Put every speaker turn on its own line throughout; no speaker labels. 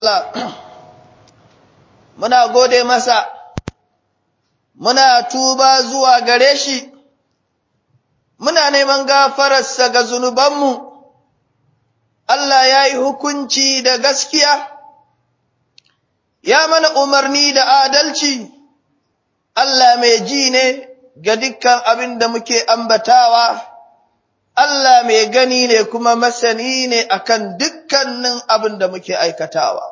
Allah muna gode masa muna tuba zuwa gare shi muna neman gafararsa ga zunubanmu Allah ya yi hukunci da gaskiya ya mana umarni da adalci Allah mai ji ne ga dukkan abin da muke ambatawa Allah mai gani ne kuma masani ne akan dukkanin abin da muke aikatawa.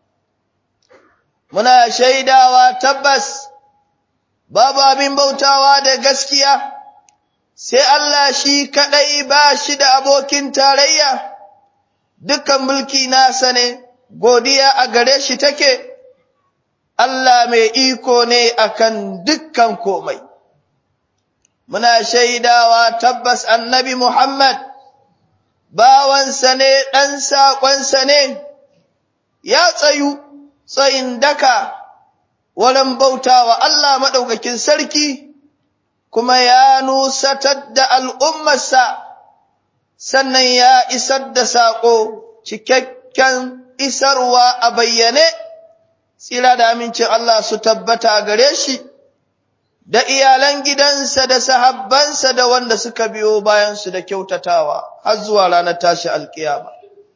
Muna shaidawa tabbas babu abin bautawa da gaskiya, sai Allah shi kaɗai ba shi da abokin tarayya, dukkan mulki nasa ne, godiya a gare shi take, Allah mai iko ne akan dukkan komai. muna shaidawa tabbas annabi Muhammad bawansa ne ɗan saƙonsa ne, ya tsayu tsayin daka wurin bautawa Allah maɗaukakin sarki, kuma ya nusatar da al'ummarsa, sannan ya isar da saƙo cikakken isarwa a bayyane, tsira da amincin Allah su tabbata gare shi. da iyalan gidansa da sahabbansa da wanda suka biyo bayansu da kyautatawa har zuwa ranar tashi alkiyama.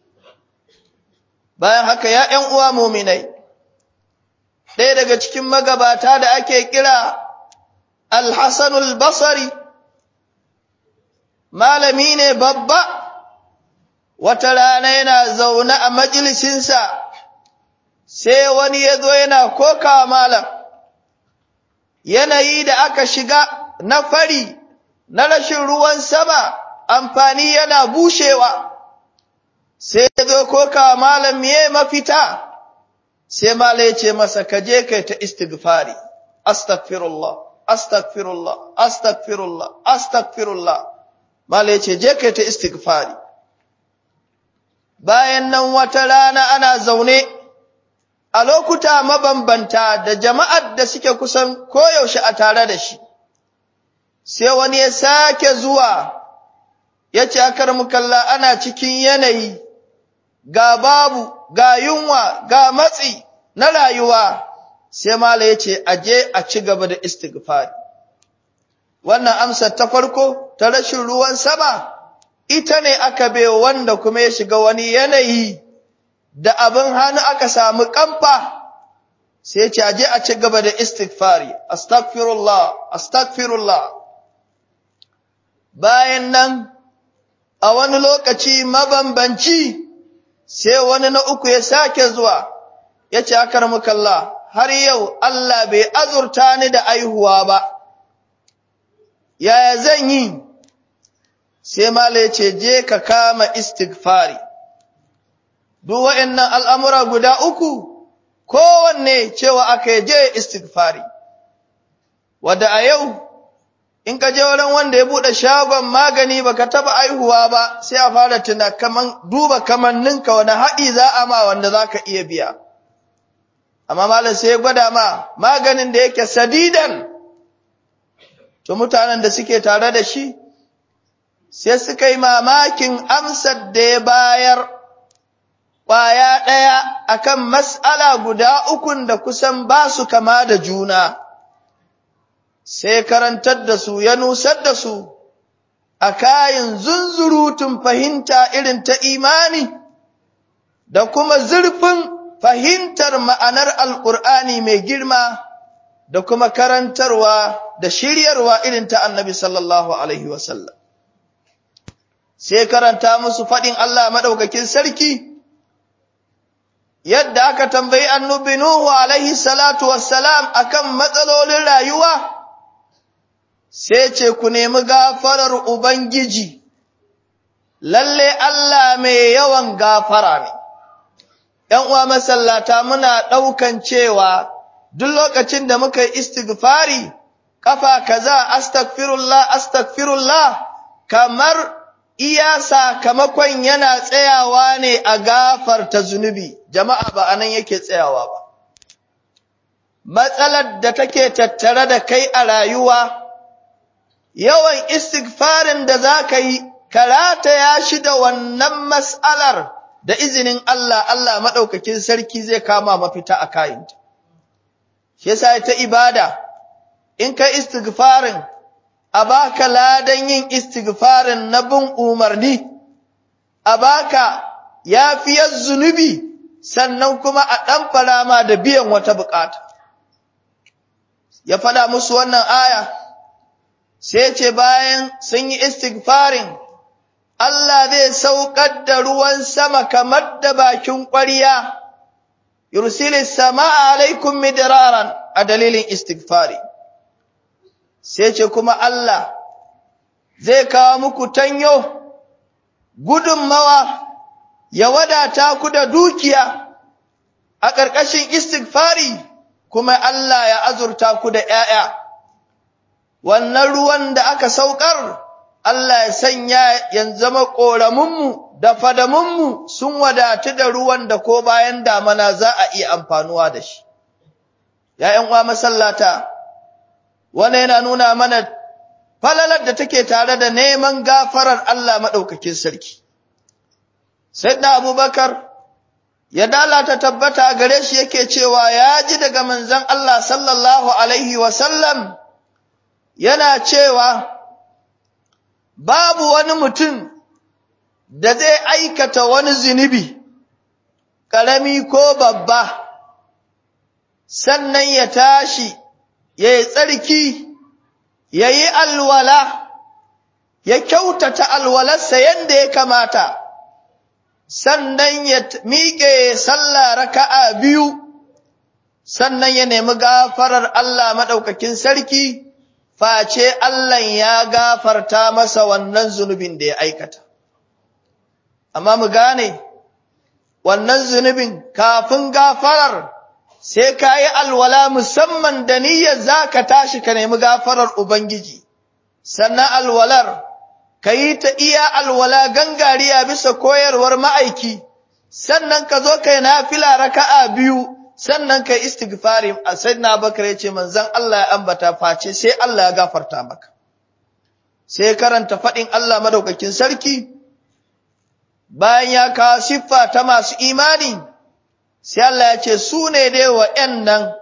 Bayan haka ya ’yan uwa muminai, ɗaya daga cikin magabata da ake kira Alhassanul Basari, malami ne babba, wata rana yana zaune a majalisinsa, sai wani ya zo yana koka malam. yanayi da aka shiga na fari na rashin ruwan sama amfani yana bushewa sai ya zo koka malam me mafita sai malam ya ce masa ka je kai ta istighfari astaghfirullah astaghfirullah astaghfirullah astaghfirullah malam ya ce je kai ta istighfari bayan nan wata rana ana zaune a lokuta mabambanta da jama'ar da suke kusan koyaushe a tare da shi, sai wani ya sake zuwa ya ce akar mukalla ana cikin yanayi ga babu, ga yunwa, ga matsi na rayuwa, sai mala ya ce aje a ci gaba da istighfari. Wannan amsar ta farko ta rashin ruwan sama, ita ne aka bai wanda kuma ya shiga wani yanayi. da abin hannu aka samu kamfa sai ce aje a ci gaba da istighfari astaghfirullah astaghfirullah bayan nan a wani lokaci mabambanci sai wani na uku ya sake zuwa ya ce akar mukalla har yau Allah bai azurta ni da aihuwa ba yaya zan yi sai mala ya ce je ka kama istighfari duk wa'annan al'amura guda uku, kowanne cewa aka je istighfari, wadda a yau, in ka je wurin wanda ya buɗe shagon magani baka taɓa aihuwa ba, sai a fara tuna kaman duba kamanninka wani haɗi za a ma wanda za ka iya biya. Amma malam sai ya gwada ma maganin da yake sadidan, to mutanen da suke tare da shi, sai suka yi mamakin amsar da ya bayar. ƙwaya ɗaya akan mas'ala guda ukun da kusan ba su kama da juna, sai karantar da su ya nusar da su a kayan zunzurutun fahimta irin ta imani da kuma zurfin fahimtar ma'anar Alƙur'ani mai girma da kuma karantarwa da shiryarwa irin ta annabi sallallahu Alaihi wasallam. Sai karanta musu faɗin Allah maɗaukakin sarki. yadda aka tambayi annabi Nuhu alaihi salatu wassalam akan matsalolin rayuwa sai ce ku nemi gafarar ubangiji lalle Allah mai yawan gafara ne ‘yan uwa masallata muna ɗaukan cewa duk lokacin da muka yi istighfari kafa kaza astaghfirullah astaghfirullah kamar iya sakamakon yana tsayawa ne a gafarta zunubi, jama'a ba a nan yake tsayawa ba. Matsalar da take tattare da kai a rayuwa, yawan istighfarin da za ka yi, karata ya shi da wannan mas'alar da izinin Allah Allah madaukakin sarki zai kama mafita a kayinta shi yasa ta ibada in kai istighfarin a baka ladan yin istighfarin na bin umarni a baka yafiyar zunubi sannan kuma a ɗan farama da biyan wata bukata ya faɗa musu wannan aya sai ce bayan sun yi istighfarin Allah zai saukar da ruwan sama kamar da bakin ƙwariya yursilis sama'a alaikum midraran a dalilin istighfari sai ce kuma Allah zai kawo muku tanyo gudunmawa ya wadata ku da dukiya a ƙarƙashin istighfari kuma Allah ya azurta ku da ‘ya'ya wannan ruwan da aka saukar Allah ya sanya ya zama ƙoramunmu da fadamunmu sun wadatu da ruwan da ko bayan damana za a iya amfanuwa da shi ‘ya'yan uwa masallata wanda yana nuna mana falalar da take tare da neman gafarar Allah maɗaukakin sarki. Sayyidina Abubakar ya dalata tabbata a gare shi yake cewa ya ji daga manzon Allah sallallahu alaihi wasallam yana cewa babu wani mutum da zai aikata wani zunubi ƙarami ko babba sannan ya tashi ya yi tsarki ya yi alwala ya kyautata alwalarsa yadda ya kamata sannan ya miƙe sallah raka'a biyu sannan ya nemi gafarar Allah maɗaukakin sarki face Allah ya gafarta masa wannan zunubin da ya aikata amma mu gane wannan zunubin kafin gafarar sai ka yi alwala musamman da niyyar za ka tashi ka nemi gafarar Ubangiji, sannan alwalar ka yi ta iya alwala gangariya bisa koyarwar ma'aiki, sannan ka zo ka yi nafila raka'a biyu, sannan ka yi istighfari a na bakar ya ce manzan Allah ya ambata face sai Allah ya gafarta maka. Sai karanta faɗin Allah madaukakin sarki, bayan ya kawo siffa ta masu imani, sai Allah ya ce su ne dai wa'yannan,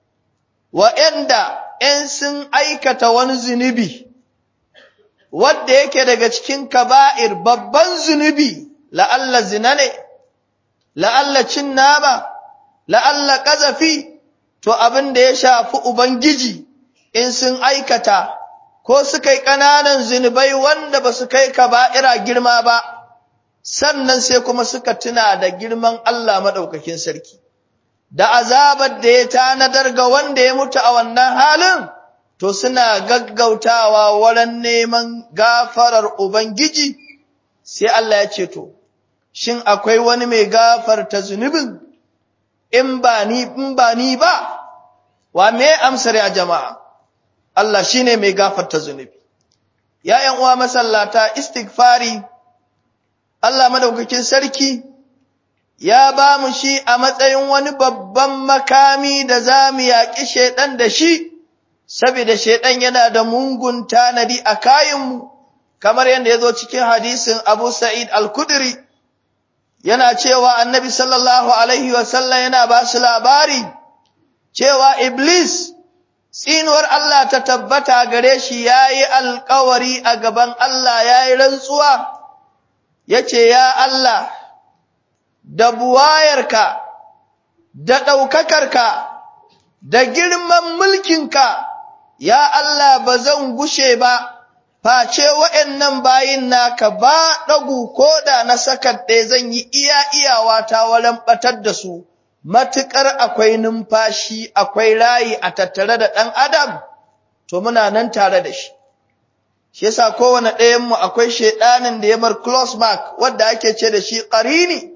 wa'yanda ‘yan sun aikata wani zunubi, wadda yake daga cikin kaba'ir babban zunubi, la'alla zina ne, la'alla cin nama, la'alla ƙazafi, to abin da ya shafi Ubangiji in sun aikata, ko suka yi ƙananan zunubai wanda ba su kai kaba'ira girma ba. sannan sai kuma suka tuna da girman Allah maɗaukakin sarki, da azabar da ya tanadar ga wanda ya mutu a wannan halin, to suna gaggautawa wurin neman gafarar Ubangiji, sai Allah ya ce to, shin akwai wani mai gafarta zunubin in ba ni in ba ni ba, wa me amsar ya jama'a, Allah shi ne mai gafarta zunubi. ‘Ya'yan uwa masallata istighfari Allah madaukakin sarki ya ba mu shi a matsayin wani babban makami da za mu yaƙi shaiɗan da shi, saboda shaiɗan yana da mungun tanadi a kayanmu, kamar yadda ya zo cikin hadisin Abu Sa'id al-Kudri, yana cewa annabi sallallahu Alaihi wasallam yana ba su labari, cewa Iblis, tsinuwar Allah ta tabbata gare shi ya yi alkawari a gaban Allah ya yi rantsuwa. ya ce, Ya Allah, da buwayarka, da ɗaukakarka, da girman mulkinka, ya Allah ba zan gushe ba, face wa'yan bayin naka ba ɗagu ko da na sakar ɗaya zan yi iya iyawa ta wurin ɓatar da su, matuƙar akwai numfashi, akwai rayi a tattare da ɗan Adam, to muna nan tare da shi. shi yasa kowane ɗayanmu akwai shaiɗanin da ya bar close mark wadda ake ce da shi ƙarini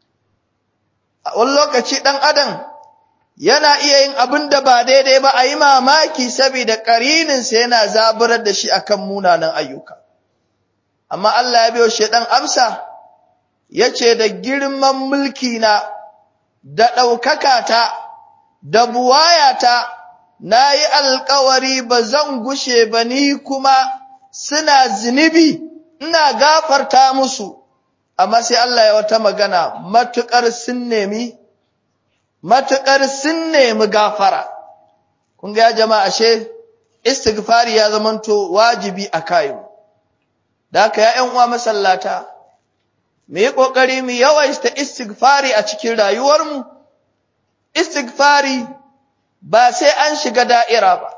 a wani lokaci ɗan adam yana iya yin abin da ba daidai ba a yi mamaki saboda ƙarininsa yana zaburar da shi akan munanan ayyuka amma Allah ya biyo shaiɗan amsa ya ce da girman mulki na da ɗaukaka ta da buwayata na yi alkawari ba zan gushe ba ni kuma suna zunubi ina gafarta musu amma sai Allah ya wata magana matukar sun nemi matukar sun nemi gafara kun ga jama'a ashe istighfari ya zamanto wajibi a kayu da haka ya ƴan uwa masallata mu yi kokari mu yawaita istighfari a cikin rayuwarmu istighfari ba sai an shiga da'ira ba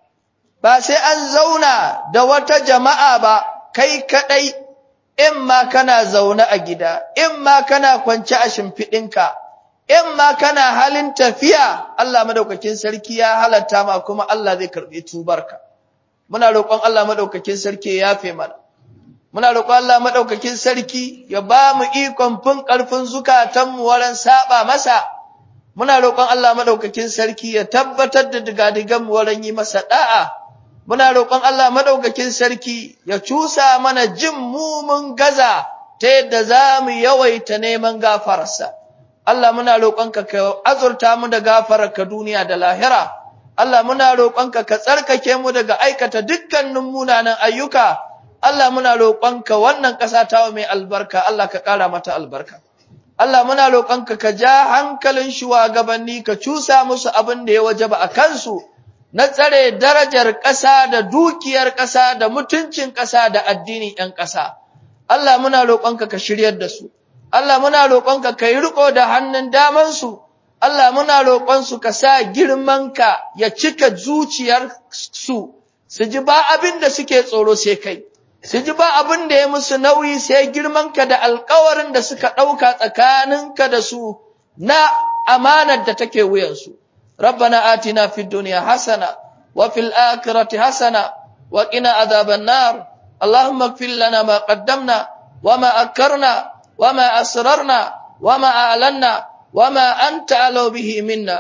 ba sai an zauna da wata jama'a ba kai kadai in ma kana zaune a gida in ma kana kwance a shimfiɗinka in ma kana halin tafiya Allah madaukakin sarki ya halatta ma kuma Allah zai karɓi tubarka muna roƙon Allah madaukakin sarki ya yafe mana muna roƙon Allah madaukakin sarki ya ba mu ikon fin ƙarfin zukatanmu wurin saba masa muna roƙon Allah madaukakin sarki ya tabbatar da digadigan mu wurin yi masa da'a muna roƙon Allah madaukakin sarki ya cusa mana jin mu mun gaza ta yadda za mu yawaita neman gafararsa Allah muna roƙonka ka azurta mu da gafararka duniya da lahira Allah muna roƙonka ka tsarkake mu daga aikata dukkanin munanan ayyuka Allah muna roƙonka wannan ƙasa ta mai albarka Allah ka ƙara mata albarka Allah muna roƙonka ka ja hankalin shugabanni ka cusa musu abin da ya wajaba a kansu na tsare darajar ƙasa da dukiyar ƙasa da mutuncin ƙasa da addinin ‘yan ƙasa. Allah muna roƙonka ka shiryar da su, Allah muna roƙonka ka yi riƙo da hannun damansu, Allah muna roƙonsu ka sa girmanka ya cika zuciyar su, su ji ba abin da suke tsoro sai kai, su ji ba abin da ya musu nauyi sai girmanka da alkawarin da suka ɗauka tsakaninka da su na amanar da take wuyansu. ربنا آتنا في الدنيا حسنة وفي الآخرة حسنة وقنا عذاب النار اللهم اغفر لنا ما قدمنا وما أكرنا وما أسررنا وما أعلنا وما أنت أعلو به منا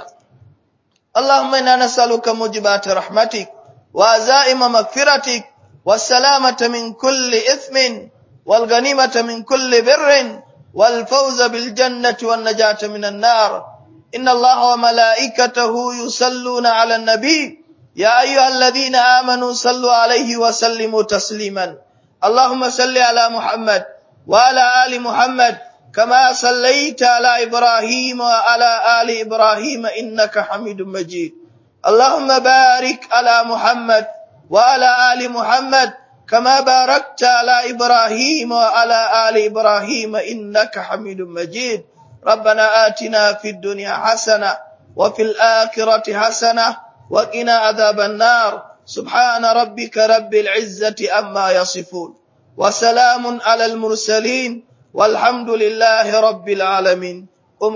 اللهم إنا نسألك موجبات رحمتك وعزائم مغفرتك والسلامة من كل إثم والغنيمة من كل بر والفوز بالجنة والنجاة من النار إن الله وملائكته يصلون على النبي يا أيها الذين آمنوا صلوا عليه وسلموا تسليما اللهم صل على محمد وعلى آل محمد كما صليت على إبراهيم وعلى آل إبراهيم إنك حميد مجيد اللهم بارك على محمد وعلى آل محمد كما باركت على إبراهيم وعلى آل إبراهيم إنك حميد مجيد ربنا آتنا في الدنيا حسنة وفي الآخرة حسنة وقنا عذاب النار سبحان ربك رب العزة أما يصفون وسلام على المرسلين والحمد لله رب العالمين